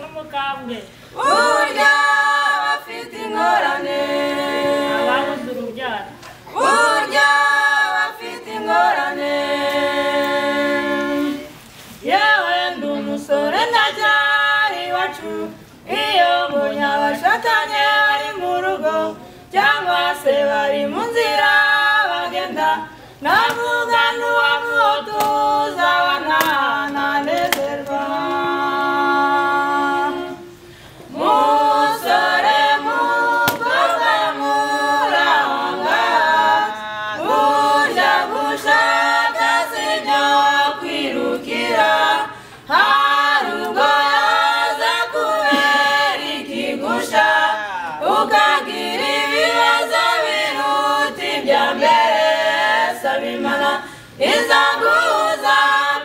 ingorane burya bafite ingorane ababuze urubyaro burya bafite ingorane yewe ndi umusore ndacyari iwacu iyo mbonye abashatanye bari mu rugo cyangwa se bari mu nzira bagenda navuga n'uwamuho tuzabana nanezerwa musore mukobwa muranga burya gushaka si byo kwirukira hari ubwo yaza kubera ikigusha ukagira ibibazo biruta ibya mbere saba imana izaguhuza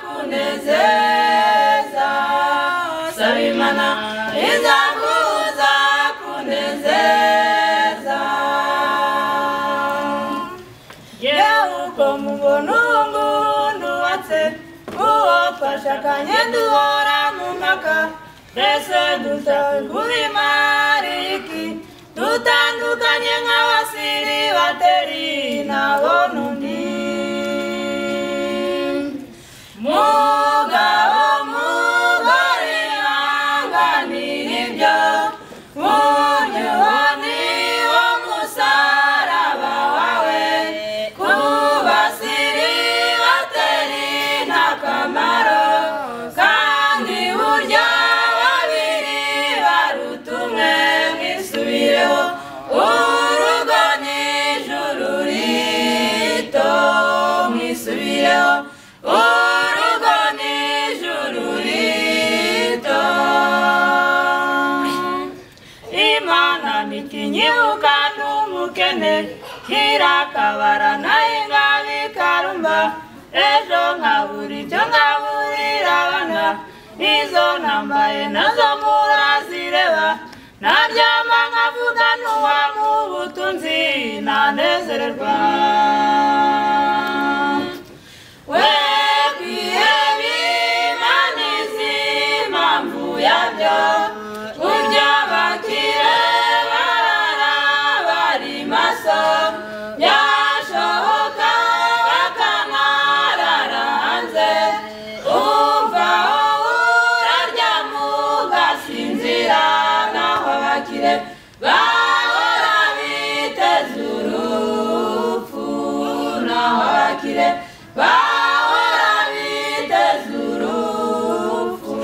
kunezeza saba imana izaguhuza kunezeza yewe uko mubona ubu ngubu ndubatse uwo twashakanye duhora mu mpaka twese dutegura imariki dutandukanye nk'abasiri bateri nabona undi mugabo mugore ntanganira ibyo burya uwo ni wo musaraba wawe kubasiri bateri nta kamaro kandi burya babiri baruta umwe mwisubireho urugo ni ijuru rito mwisubireho urugo ni ijuru rito imana ntikinyibuka n'umukene ntirakabara nayo ingabo ikarumba ejo nkabura icyo ngaburira abana izo nambaye nazo murazireba naryama nkavuga n'uwamubutunzi ntanezererwa we kwihebe imana izi impamvu yabyo burya abakire barara bari maso byashoboka bakanarara hanze umva wowe uraryama ugasinzira naho abakire bahora biteze urupfu naho abakire bahora biteze urupfu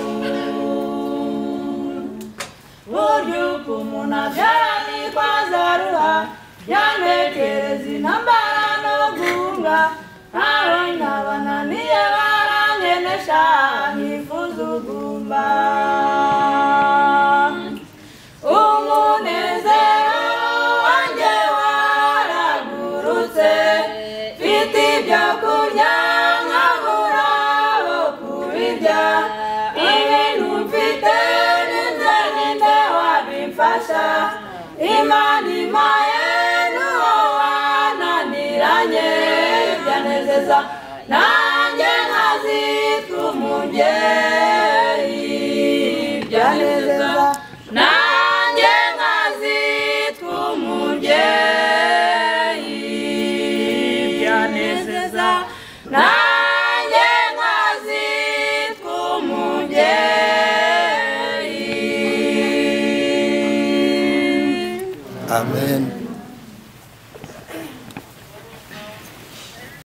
burya uko umuntu abyara nitwa zaruha byantekereza intambara no guhunga ntawe nkabananiye barangenesha nkifuza ugumba umunezero wanjye waragurutse mfite ibyo kurya nkabura abo kubirya ibintu mfite ninde ninde wabimfasha imana impaye n'uwo wananiranye byanezeza nanjye nkazitwa umugeni